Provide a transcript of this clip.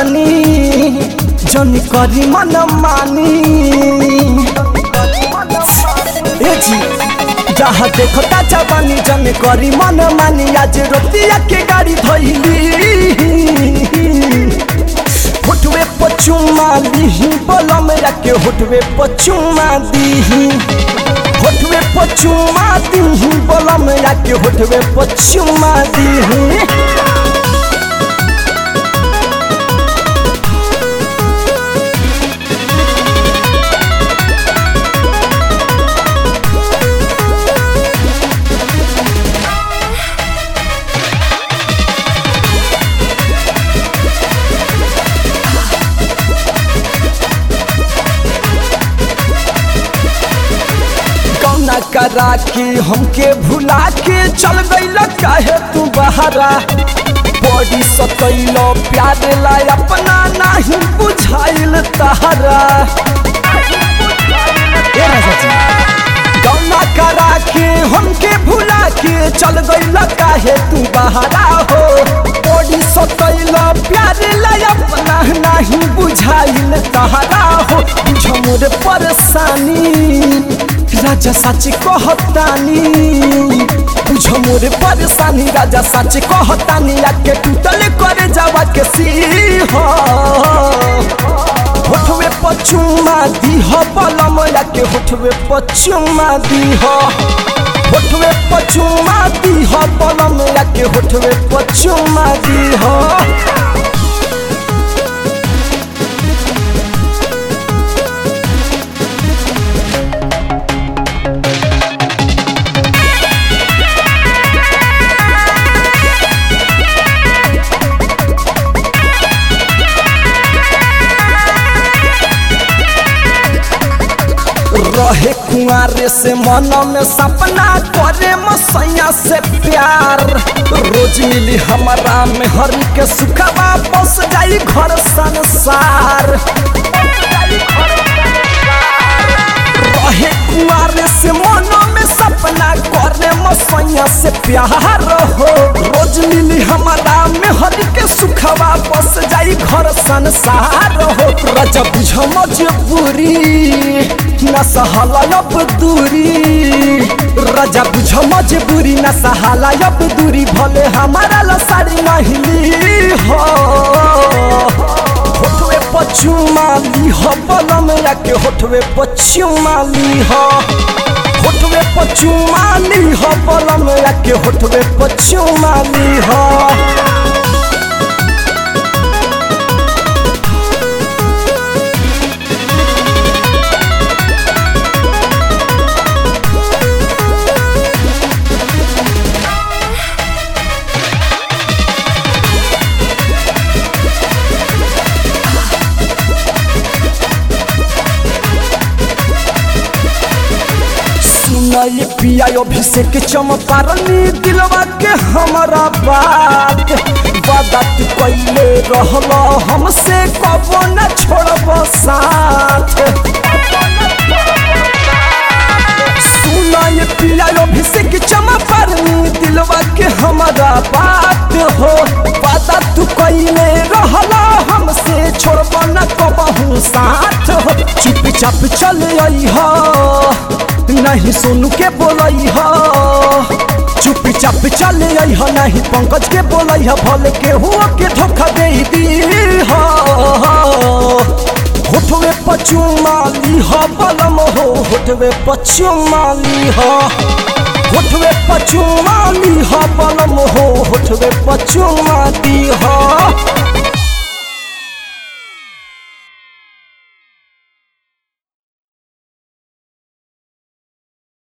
जवानी जन करी मन मानी ए जी जहाँ देखता जवानी जन करी मन मानी आज रोतिया के गाड़ी धैली होठवे पचुमा दीही बोलम के होठवे पचुमा दीही होठवे पचुमा दीही बोलम के होठवे पचुमा दीही कौना करा के हमके भुला के चल गईल काहे तू बहरा बड़ी सतैल प्यार ला अपना नहीं बुझाइल तहरा कौना करा के हमके भुला के चल गईल काहे तू बहरा हो बड़ी सतैल प्यार ला अपना नहीं बुझाइल तहरा हो बुझ मोर परेशानी राजा सच कहतानी बुझ मोर परेशानी राजा सच कहतानी आके टूटल करे जावा के सीह होठवे पचुमा दीह बलम आके होठवे पचुमा दीह होठवे पचुमा दीह बलम आके होठवे पचुमा दीह रहे कुआरे से मन में सपना करे मसैया से प्यार रोज मिली हमारा में हरी के सुखवा बस जाई घर संसार रहे कुआरे से मन में सपना करे मसैया से प्यार हो रोज मिली हमारा में हरी के सुखवा बस जाई घर संसार हो रजा बुझ मजबूरी न सहाला अब दूरी राजा बुझ मजबूरी न सहाला अब दूरी भले हमारा लसारी नहीं हो होठवे पचुमाली हो बलम याके होठवे पचुमाली हो होठवे पचुमाली हो बलम याके होठवे पचुमाली हो सुनल पिया अभिषेक चमपारनी दिलवा के हमारा बात बात कैले रहल हमसे कबो न छोड़ब साथ सुनल पिया अभिषेक चमपारनी दिलवा के हमारा बात हो बात तू कैले रहल हमसे छोड़ब न कबहू साथ हो चुपचाप चल आई हो नहीं सोनू के बोलई ह चुपी चाप चले आई ह नहीं पंकज के बोलई ह भले के हुआ के धोखा दे दी ह होठवे पचुमाली ह बलम हो होठवे पचुमाली ह होठवे पचुमाली ह बलम